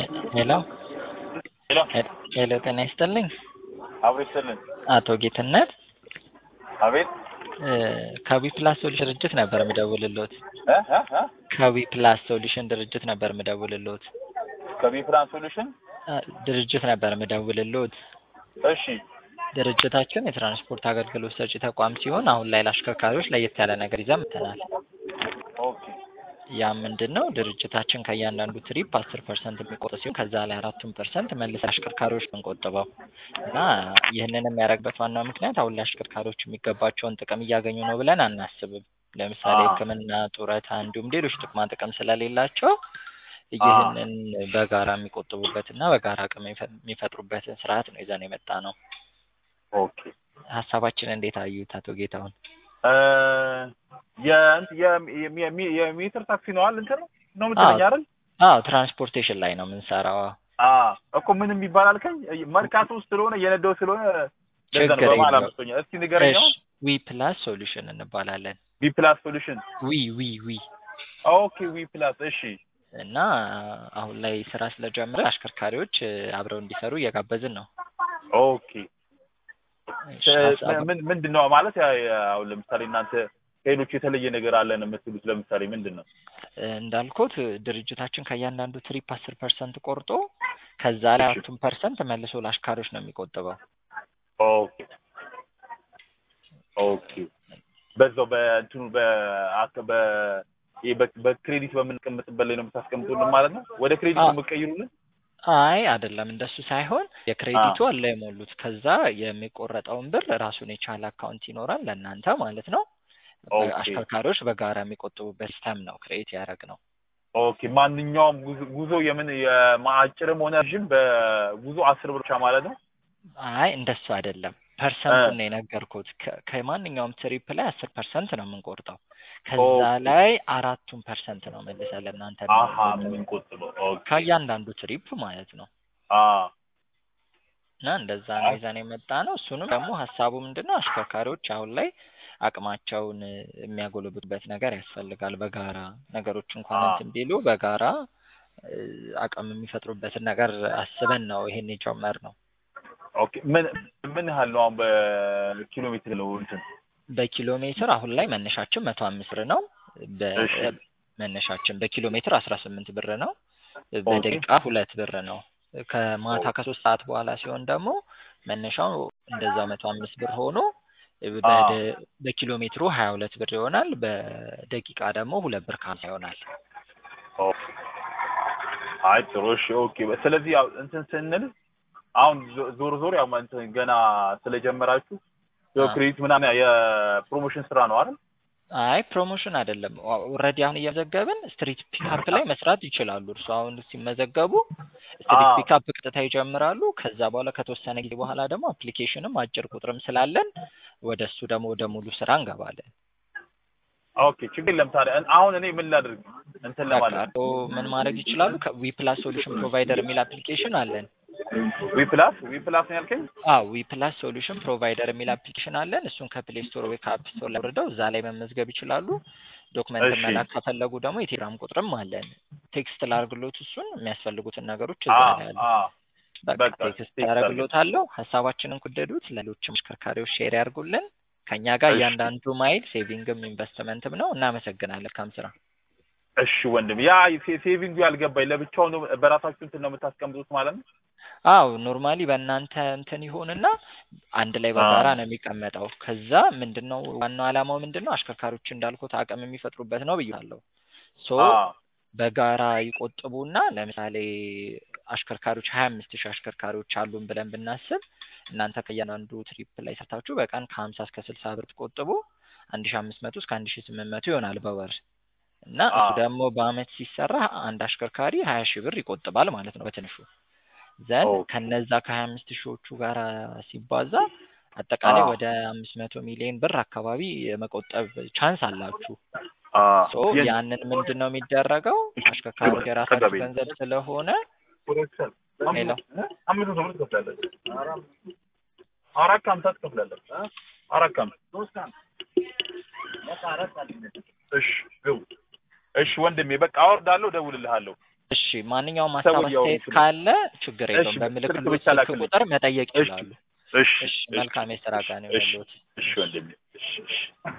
ሄሎ ሄሎ ሄሎ ጤና ይስጥልኝ አብሮ ይስጥልን። አቶ ጌትነት አቤት እ ከዊ ፕላስ ሶሉሽን ድርጅት ነበር የምደውልልዎት። እ እ እ ከዊ ፕላስ ሶሉሽን ድርጅት ነበር የምደውልልዎት። ከቢፕላን ሶሉሽን እ ድርጅት ነበር የምደውልልዎት። እሺ ድርጅታችን የትራንስፖርት አገልግሎት ሰጪ ተቋም ሲሆን አሁን ላይ ለአሽከርካሪዎች ለየት ያለ ነገር ይዘን መጥተናል። ኦኬ ያ ምንድን ነው? ድርጅታችን ከእያንዳንዱ ትሪፕ አስር ፐርሰንት የሚቆርጥ ሲሆን ከዛ ላይ አራቱን ፐርሰንት መልስ አሽከርካሪዎች ብንቆጥበው እና ይህንን የሚያደርግበት ዋናው ምክንያት አሁን ላይ አሽከርካሪዎች የሚገባቸውን ጥቅም እያገኙ ነው ብለን አናስብም። ለምሳሌ አዎ። ሕክምና፣ ጡረታ እንዲሁም ሌሎች ጥቅማ ጥቅም ስለሌላቸው ይህንን በጋራ የሚቆጥቡበትና በጋራ አቅም የሚፈ- የሚፈጥሩበትን ስርዓት ነው ይዘን የመጣ ነው። ኦኬ ሀሳባችን እንዴት አዩት አቶ ጌታሁን? እ የእንት- የሚ- የሚ- የሚ- የሚትር ታክሲ ነው አይደል? እንትን ነው ነው የምትለኝ አይደል? አዎ ትራንስፖርቴሽን ላይ ነው የምንሰራው። አ እኮ ምንም ይባል አልከኝ። መርካቶ ውስጥ ስለሆነ የነዳው ስለሆነ ለዛ ነው ችግር በመሀል የለውም። አምስቶኛ። እስኪ ንገረኝ አሁን። ዊ ፕላስ ሶሉሽን እንባላለን። ቢ ፕላስ ሶሉሽን ዊ ዊ ዊ ኦኬ ዊ ፕላስ እሺ እና አሁን ላይ ስራ ስለጀመረ አሽከርካሪዎች እ, አብረው እንዲሰሩ እየጋበዝን ነው። ኦኬ እሺ፣ ሀሳብ- ምን ምንድን ነው ማለት ያ- ያ- አሁን ለምሳሌ እናንተ ከሌሎች የተለየ ነገር አለን የምትሉት ለምሳሌ ምንድን ነው? እ, እንዳልኩት ድርጅታችን ከእያንዳንዱ ትሪፕ አስር ፐርሰንት ቆርጦ ከዛ ላይ እሺ። አራቱን ፐርሰንት መልሶ ለአሽከርካሪዎች ነው የሚቆጥበው። ኦኬ ኦኬ በዛው በእንትኑ በአከ- በ ይሄ በ- በክሬዲት በምንቀምጥበት ላይ ነው የምታስቀምጡልን ማለት ነው? ወደ ክሬዲት አዎ። ነው የምትቀይሩልን? አይ አይደለም፣ እንደሱ ሳይሆን የክሬዲቱ አለ የሞሉት። ከዛ የሚቆረጠውን ብር ራሱን የቻለ አካውንት ይኖራል ለእናንተ ማለት ነው። ኦኬ። አሽከርካሪዎች በጋራ የሚቆጥቡበት ሲስተም ነው ክሬት ያደረግ ነው። ኦኬ ማንኛውም ጉዞ ጉዞ የምን የማአጭርም ሆነ ረዥም በጉዞ አስር ብር ብቻ ማለት ነው? አይ እንደሱ አይደለም። ፐርሰንቱን ነው የነገርኩት። ከ- ከማንኛውም ትሪፕ ላይ አስር ፐርሰንት ነው የምንቆርጠው። ከዛ ኦኬ። ላይ አራቱን ፐርሰንት ነው መልሰን ለእናንተ አሀ የምንቆጥበው። የምንቆጥበው ኦኬ ከእያንዳንዱ ትሪፕ ማለት ነው። አ እና እንደዛ ነው ይዘን የመጣ ነው። እሱንም ደግሞ ሀሳቡ ምንድን ነው አሽከርካሪዎች አሁን ላይ አቅማቸውን እ, የሚያጎለብቱበት ነገር ያስፈልጋል። በጋራ ነገሮች እንኳን አዎ። እንትን ቢሉ በጋራ እ, አቅም የሚፈጥሩበትን ነገር አስበን ነው ይሄን የጀመርነው። ኦኬ ምን ምን ያህል ነው አሁን በኪሎ ሜትር ነው እንትን በኪሎ ሜትር አሁን ላይ መነሻችን መቶ አምስት ብር ነው። በ- እሺ። መነሻችን በኪሎ ሜትር አስራ ስምንት ብር ነው። በደቂቃ ሁለት ብር ነው። ከማታ ኦኬ። ከሶስት ሰዓት በኋላ ሲሆን ደግሞ መነሻው እንደዛው መቶ አምስት ብር ሆኖ አዎ። በደ- በኪሎ ሜትሩ ሀያ ሁለት ብር ይሆናል። በደቂቃ ደግሞ ሁለት ብር ከሀምሳ ይሆናል። ኦኬ አይ ጥሩ እሺ ኦኬ ስለዚህ ያው እንትን ስንል አሁን ዞ- ዞሮ ዞሮ ያው እንትን ገና ስለጀመራችሁ ያው አዎ። ክሬዲት ምናምን የፕሮሞሽን ስራ ነው አይደል? አይ ፕሮሞሽን አይደለም። ኦልሬዲ አሁን እየመዘገብን ስትሪት ፒካፕ ላይ መስራት ይችላሉ። እርሱ አሁን ሲመዘገቡ ስትሪት አዎ። ፒካፕ ቀጥታ ይጀምራሉ። ከዛ በኋላ ከተወሰነ ጊዜ በኋላ ደግሞ አፕሊኬሽንም አጭር ቁጥርም ስላለን ወደ እሱ ደግሞ ወደ ሙሉ ስራ እንገባለን። ኦኬ ችግር የለም ታዲያ እን- አሁን እኔ ምን ላድርግ እንትን በቃ ለማለት እርስዎ ምን ማድረግ ይችላሉ? ዊ ፕላስ ሶሉሽን ፕሮቫይደር የሚል አፕሊኬሽን አለን። ዊ ፕላስ ዊ ፕላስ ነው ያልከኝ? አዎ ዊ ፕላስ ሶሉሽን ፕሮቫይደር የሚል አፕሊኬሽን አለን። እሱን ከፕሌይ ስቶር ወይ ከአፕ ስቶር ላይ አውርደው እዛ ላይ መመዝገብ ይችላሉ። ዶክመንት እሺ። መላክ ከፈለጉ ደግሞ የቴሌግራም ቁጥርም አለን። ቴክስት ላርግሎት እሱን የሚያስፈልጉትን ነገሮች እዛ አዎ ላይ አሉ። አዎ በቃ በቃ ቴክስት ቴክስት ያደርግሎታለሁ። ሀሳባችንን ከወደዱት ለሌሎችም አሽከርካሪዎች ሼር ያርጉልን። ከእኛ ጋር እሺ። እያንዳንዱ ማይል ሴቪንግም ኢንቨስትመንትም ነው። እናመሰግናለን። ከም ስራ እሺ ወንድም ያ ሴ- ሴቪንጉ ያልገባኝ ለብቻው ነው በራሳችሁ እንትን ነው የምታስቀምጡት ማለት ነው? አው ኖርማሊ በእናንተ እንትን ይሆንና አንድ ላይ በጋራ ነው የሚቀመጠው። ከዛ ምንድነው ዋናው ዓላማው ምንድነው አሽከርካሪዎች እንዳልኩት አቅም የሚፈጥሩበት ነው ብያለሁ። ሶ አዎ በጋራ ይቆጥቡና ለምሳሌ አሽከርካሪዎች ሀያ አምስት ሺህ አሽከርካሪዎች አሉን ብለን ብናስብ እናንተ ከእያንዳንዱ ትሪፕ ላይ ሰርታችሁ በቀን ከሀምሳ እስከ ስልሳ ብር ትቆጥቡ አንድ ሺህ አምስት መቶ እስከ አንድ ሺህ ስምንት መቶ ይሆናል በወር እና እሱ አዎ። ደግሞ በአመት ሲሰራ አንድ አሽከርካሪ ሀያ ሺህ ብር ይቆጥባል ማለት ነው በትንሹ ዘን ኦኬ። ከነዛ ከሀያ አምስት ሺዎቹ ጋር ሲባዛ አጠቃላይ አዎ። ወደ አምስት መቶ ሚሊዮን ብር አካባቢ የመቆጠብ ቻንስ አላችሁ። አዎ ሶ የን- ያንን ምንድን ነው የሚደረገው አሽከርካሪዎች የራሳችሁ ተገቢ። ገንዘብ ስለሆነ ሄሎ አምስት መቶ ብር ትከፍላለህ። አራት ከሀምሳ ትከፍላለህ። አራት ከሀምሳ እሺ ግቡ። እሺ ወንድሜ በቃ አወርዳለሁ፣ እደውልልሃለሁ። እሺ ማንኛውም ሀሳብ ሰውን ሊያወሩ አስተያየት ይችላሉ። ካለ ችግር እሺ፣ የለውም። ስልክ በምልክሎት ብቻ ስልክ ላክልኝ። ቁጥር መጠየቅ እሺ ይችላሉ። እሺ እሺ እሺ መልካም የስራ ቀን እሺ ይሁንልዎት። እሺ ወንድሜ እሺ እሺ